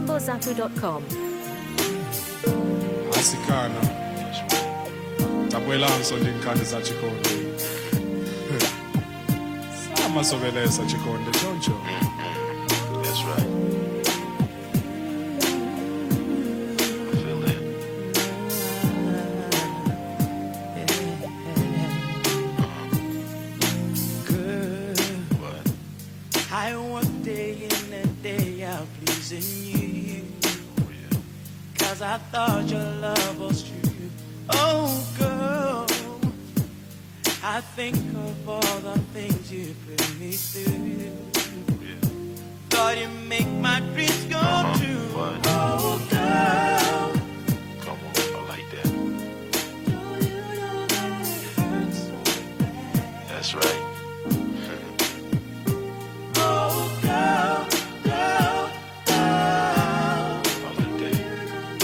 www.impozaku.com. asikana tabuelanso ndi nkhani za chikondi samasovelesa chikondi choncho That's right. I feel it. What? I work day in and day out pleasing you. Oh, yeah. Cause I thought your love was true. Oh, girl. I think of all the things you put me through. Oh, yeah. Thought you make my dreams come true. What? Oh, girl. Come on. I like that. That's right. Oh, girl, girl, girl. I like that.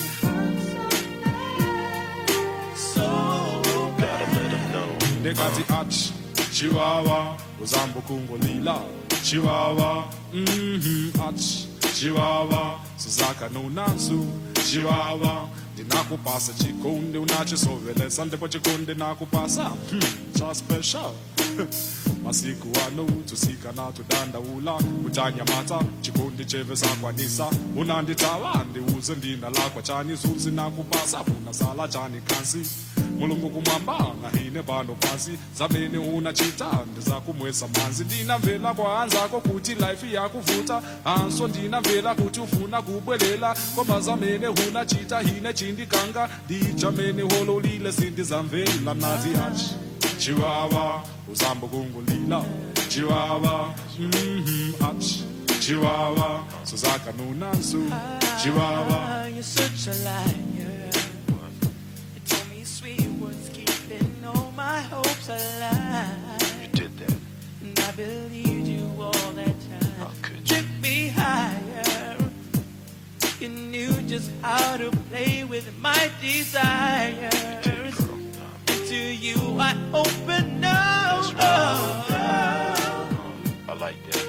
So Gotta let him know. ndekati ach chiwawa uzambo kungolila chiwawa mhm ach chiwawa suzaka nonansu chiwawa ndinakupasa chikondi unachisovelesa ndipo chikondi nakupasa hmm, cha special masiku ano tusikana tudandaula kutanyamata chikondi cheve sakwanisa unanditawa ndiuze ndina lakwa chani zuzi nakupasa unasala chani kansi mulungu kumwamba ngahine pano pasi zamene unachita ndizakumwesa manzi ndinamvela kwa anzako kuti life yakuvuta anso ndinamvela kuti ufuna kubwelela koma zamene unachita hine chindikanga ndichamene hololile sindizamvela nazi hachi chiwawa uzambo kungulila chiwawa mhm ach chiwawa suzaka nonansu chiwawa Ah, you're such a liar. You told me sweet words, keeping all my hopes alive. You did that. And I believed you all that time. How could you? Took me higher. You knew just how to play with my desires. Did, girl. And to you I open up. That's right. I like that.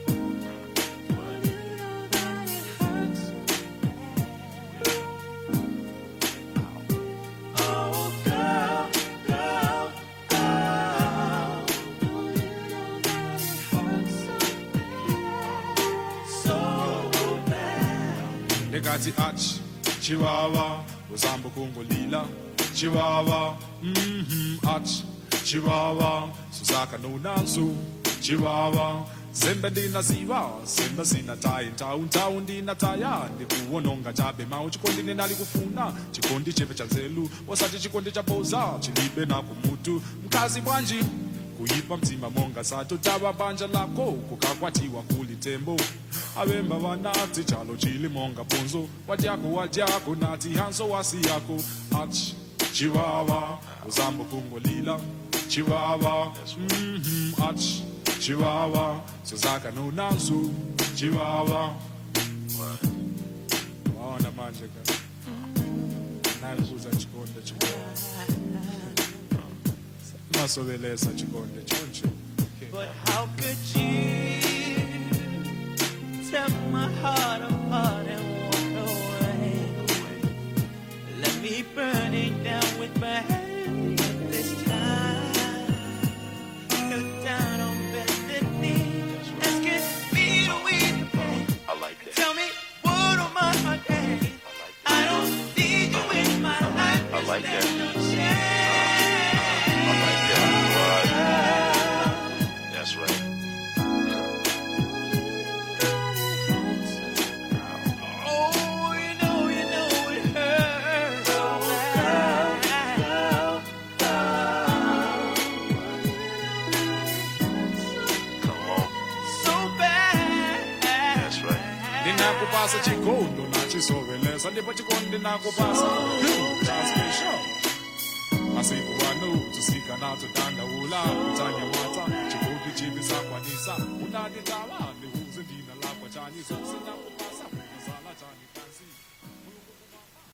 Oh, girl, girl, girl. So bad. ndekati ach chiwawa uzambo kungolila chiwawa mhm ach chiwawa suzaka nonansu chiwawa zembe ndinaziva zembe zinatayi ntawu ntawu ndinataya ndikuwononga chabe mawu chikondi nenali kufuna chikondi chepe cha nzelu wasati chikondi cha boza chilibe na kumutu mkazi bwanji kuyipa mtima monga sato tava banja lako kukakwatiwa kuli tembo avemba vanati chalo chili monga ponzo wadyako wadyako nati hanso wasi yako ach chiwawa uzambo kungolila chiwawa mhm ach chiwawa sozaka nonansu chiwawa waona manje ka nakuza chikonde chikonde masovelesa chikonde choncho But how could you tear my heart apart and walk away? Let me burn it down with my hand this time. Look down on bended knee, asking me to weep. I like that. Tell me what am I my day? I don't need you in my life. I like that. There's no chance. I like that. Right. That's right. Oh, you know, you know it hurts so bad. Come on. So bad. That's right. ndinakupasa chikondo nachisovelesa ndipo chikondi nakupasa chaspesho masiku ano tusikana tudandaula kutanyamata chikondi chivi sakwanisa unanditawa ndiuze ndina lakwa chani zosinakupasa